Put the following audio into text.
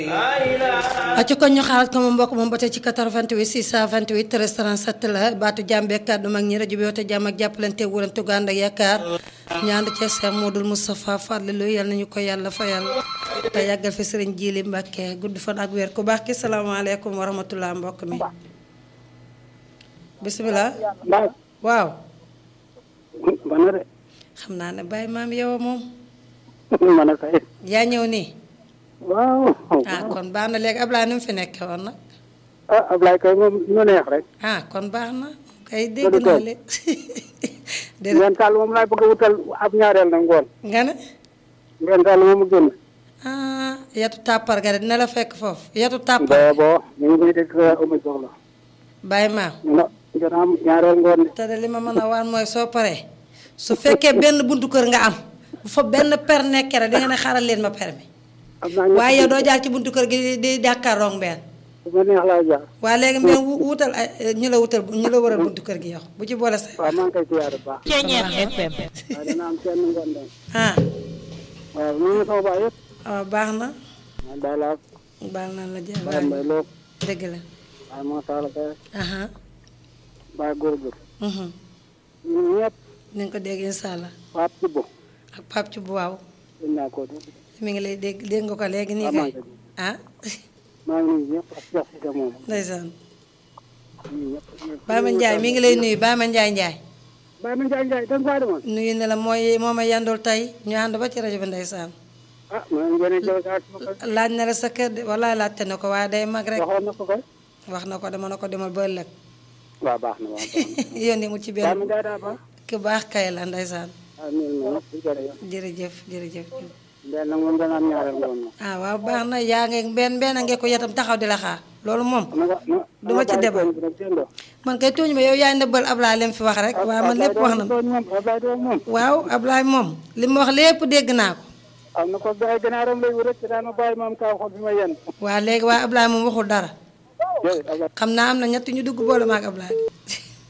acca kon ñu xaaral ko moom mbokk moom ba tey ci 88 628 13 37 la baatu jàmbe kàddu mag ñi rajo bi woote jàmm ak jàppalante wurante gu ànd ak yaakaar ñu ànd ci Cheikh Modou Moustapha Fadlilou yal nañu ko yàlla fayal te yàggal fi sëriñ Jili Mbàkke gudd fan ak wér ku baax ki salaamaaleykum wa rahmatullah mbokk mi bisimilah waaw bana de xam naa ne bàyyi maam yow moom man a kay yaa ñëw nii waaw ah kon baax na léegi Ablaye nu mu fi nekkee woon nag ah Ablaye kay moom ñu neex rek ah kon baax na kay dégg Loolu naa kay. le déedéet ngeen taal moom laay bëgg a wutal ab ñaareel na ngoon nga ne ngeen taal moom mu génn ah yatu tàppar ga de dina la fekk foofu yatu tàppar boobo ñu ngi koy dégg uma soxla bàyyi maam ñu ne ngeen am ñaareel ngoon de te de li ma mën a waan mooy soo paree su fekkee benn buntu kër nga am bu fa benn per nekkee rek da nga ne xaaral leen ma per mi am naa ñett waaye yow doo jaar ci buntu kër gi di di jàkkaarloog mbeen bu ma neex laa jaar waa léegi mbeen wu- wutal ay ñu la wutal ñu la waral buntu kër gi yow bu ci boole say waaw maa ngi koy siyaare bu baax Ceeñeer FM waaye dana am kenn ngoon de ah waaw ñu ngi sama baay yëpp waaw baax na man daal laa baal naa la jël baay mbay loo dëgg la waaye moo taala kay aha baay góor góor mhm ñun ñëpp ni nga ko dégg incha allah Pape Thibou ak Pape ci bu waaw dañ naa ko dégg mi ngi lay dégg dégg nga ko léegi nii waaw maa kay ngi koy dégg. ah maa ngi nuyu ñëpp ak Cheikh Cissé moom ndeysaan ñun ñëpp Baye Ma Ndiaye mi ngi lay nuyu Baye Ma Ndiaye Ndiaye Baye ma Ndiaye Ndiaye dañ faa demoon nuyu ne la mooy moo ma yandul tey ñu ànd ba ci rajo bi ndeysaan ah maa ngi gën a jël saa su ma ko laaj na la sa kër de walaay laajte na ko waaye day mag rek waxoon na ko koy wax na ko dama na ko demal ba ëllëg waaw baax na waaw baax na yónni mu ci Baye ma benn Ndiaye daa baax ku baax kay la ndeysaan ah nuyu na ñëpp di jërëjëf jërëjëf jërëjëf Mbène nag moom dana am ñaareel ngoon moom ah waaw baax na yaa ngi benn benn ngeen ko yatam taxaw di la xaar loolu moom na nga na Du ma ci débat. man kay tooñ ma yow yaay ndëbbal Ablaye lim fi wax rek waaye man lépp wax na ma moom Ablaye doon moom waaw Ablaye moom li mu wax lépp dégg naa ko am na ko ay gannaaram lay wut rek te daan ma bàyyi maam kaw xool bi ma yenn waa léegi waaye Ablaye moom waxul dara jërëjëf Ablaye xam naa am na ñett ñu dugg boole ma ak Ablaye